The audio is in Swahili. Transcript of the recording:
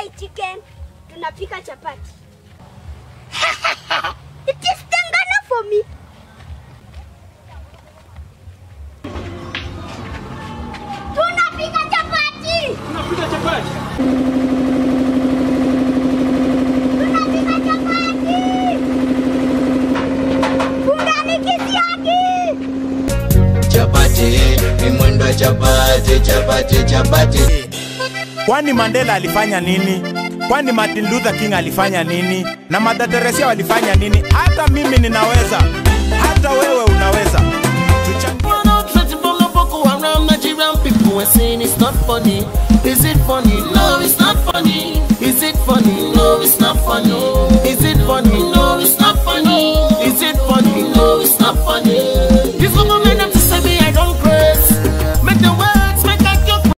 fried chicken, tunapika chapati. It is tengana for me. Tunapika chapati. Tunapika chapati. Tunapika chapati. Fungani kisiagi. chapati ni mwendo wa chapati chapati chapati Kwani Mandela alifanya nini? Kwani Martin Luther King alifanya nini? Na Mother Teresa walifanya nini? Hata mimi ninaweza, hata wewe unaweza. Tuchangie. Run out, threaten from the Boko Haram Nigerian people and saying it's not funny. Is it funny? No, it's not funny. Is it funny? No, it's not funny.